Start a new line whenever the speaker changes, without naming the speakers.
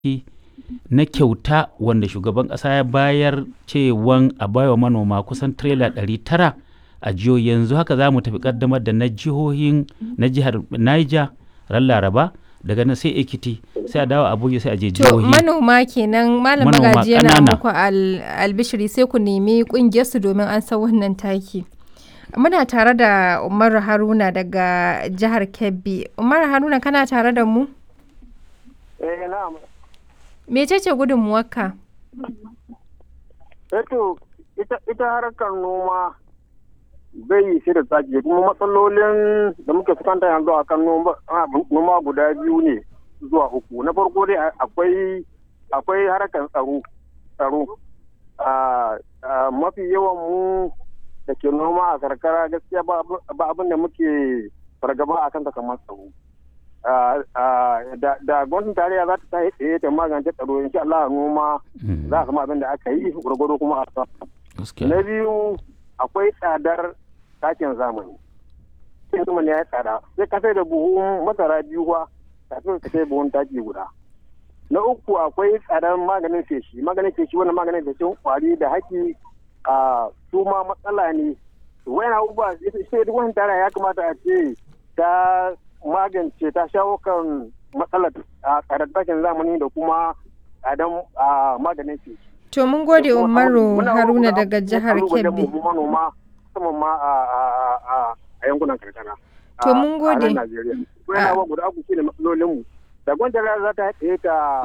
na kyauta wanda shugaban ƙasa ya bayar cewan a baiwa manoma kusan tirela 900 a jihohi yanzu haka za mu tafi kaddamar da na jihohin na jihar Niger ran Laraba daga nan sai Ekiti sai a dawo Abuja sai a je
To
jihohi
manoma kenan malam
Manoma
magaji yana
ƙanana.
muku al- albishiri sai ku nemi kungiyar su domin an san wannan taki. Muna tare da Umar Haruna daga jihar Kebbi. Umar Haruna kana tare da mu?
Eh na'am.
Mecece gudunmuwarka?
Eto ita ita harkar noma bai sai da tsaki kuma matsalolin da muke fuskanta yanzu a kan noma a, noma guda biyu ne zuwa uku. Na farko dai a- akwai akwai harkar tsaro tsaro. A a, mafi yawan mu da ke noma a karkara gaskiya ba abu- ba abin da muke fargaba a kan kamar tsaro. Ah, ah, da da gwamnatin tarayya za ta tashi tsaye ta magance tsaro insha Allah noma
Mm,
za a samu abin da aka yi gwargwado kuma a sa.
gaskiya.
Na biyu akwai tsadar takin zamani. Takin zamani ya yi tsada. Sai ka sai da buhun masara biyu kuwa kafin ka sai buhun taki guda. Na uku akwai tsadar maganin feshi. Maganin feshi wannan maganin feshin kwari da haki a su ma matsala ne. Wayan abubuwa sai duk wani tara ya kamata a ce ta magance ta shawo kan matsalar a tsadar takin zamani da kuma tsadar a maganin feshi.
To mun gode Umaru
Muna
Haruna
roƙon
daga jihar
kalubalen
Kebbi.
mu manoma musamman ma a a- a- a yankunan karkara.
To
a-
mun gode.
A nan Najeriya. Wannan abubuwa guda uku shine matsalolin mu. Da gwamnati za ta haɗe ta